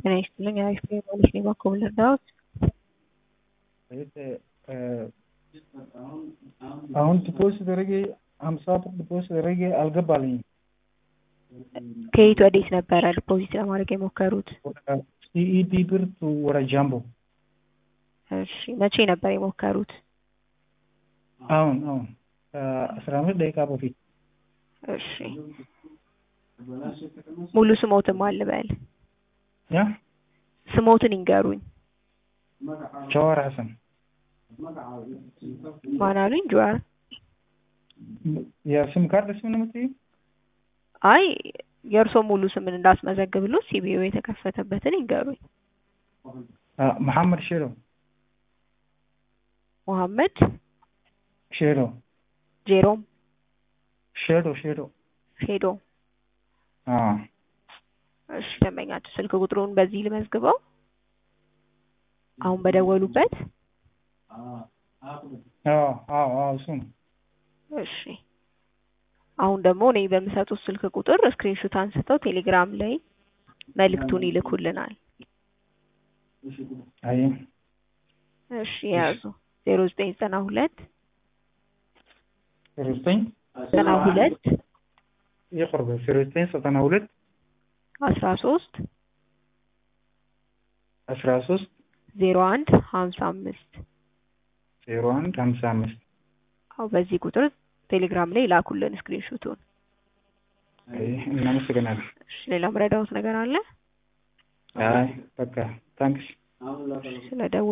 ጤና ይስጥልኝ አሪፍ ነኝ ማለት ነው እባክዎ ምን ልርዳዎት? አሁን ዲፖዚት አድርጌ ሀምሳ ብር ዲፖዚት አድርጌ አልገባልኝም። ከየት ወዴት ነበረ ዲፖዚት ለማድረግ የሞከሩት? ሲኢዲ ብር ቱ ወደ ጃምቦ እሺ መቼ ነበር የሞከሩት? አሁን አሁን ከአስራ አምስት ደቂቃ በፊት እሺ ሙሉ ስሞትን ማን ልበል? ያ ስሞትን ይንገሩኝ። ጀዋር ሀሰን ማን አሉኝ? ጀዋር የስም ካርድ ስም ነው የምትይው? አይ የእርስዎ ሙሉ ስምን እንዳስመዘግብሎት ሲቢኦ የተከፈተበትን ይንገሩኝ። መሐመድ ሼሮ መሐመድ ሼሮ ጄሮም ሼዶ ሼዶ ሼዶ አዎ እሺ ደንበኛችሁ ስልክ ቁጥሩን በዚህ ልመዝግበው አሁን በደወሉበት አዎ አዎ አዎ እሱ ነው። እሺ አሁን ደግሞ እኔ በምሰጡት ስልክ ቁጥር ስክሪንሾት አንስተው ቴሌግራም ላይ መልእክቱን ይልኩልናል። አይ እሺ የያዙ ዜሮ ዘጠኝ ዘጠና ሁለት ዜሮ ዘጠኝ ዘጠና ሁለት ይቅርብ ዜሮ ዘጠኝ ዘጠና ሁለት አስራ ሶስት አስራ ሶስት ዜሮ አንድ ሀምሳ አምስት ዜሮ አንድ ሀምሳ አምስት አዎ በዚህ ቁጥር ቴሌግራም ላይ ላኩልን ስክሪንሾቱን። አይ እናመሰግናለን። እሺ ሌላ ምረዳዎት ነገር አለ? አይ በቃ ታንክስ ስለደወሉ